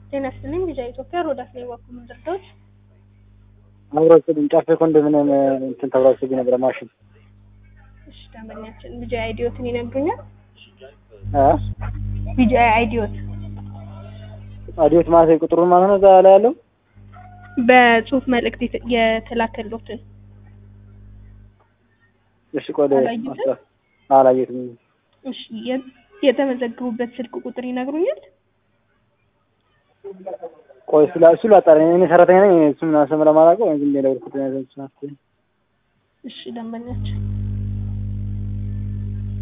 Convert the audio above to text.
ጤና ይስጥልኝ ቪዛ ኢትዮጵያ ሮዳስ ላይ ዋኩ ምንድርዶች አብሮስልኝ ጫፌ ኮንዶሚኒየም እንትን ተብራችሁብኝ ነበረ ማሽን እሺ ደንበኛችን ቪዛ አይዲዮትን ይነግሩኛል እ ቪዛ አይዲዮት አዲዮት ማለት ቁጥሩን ማለት ነው እዛ ላይ ያለው በጽሁፍ መልእክት የተ- የተላከሎትን እሺ ቆይ አላየሁትም? አላየሁትም እሺ የ- የተመዘገቡበት ስልክ ቁጥር ይነግሩኛል ቆይ ስለ እሱ ላጣራ እኔ ሰራተኛ ነኝ እሱን አሰምረ ማላውቀው ዝም ብዬ ደወልኩት እሺ ደንበኛችን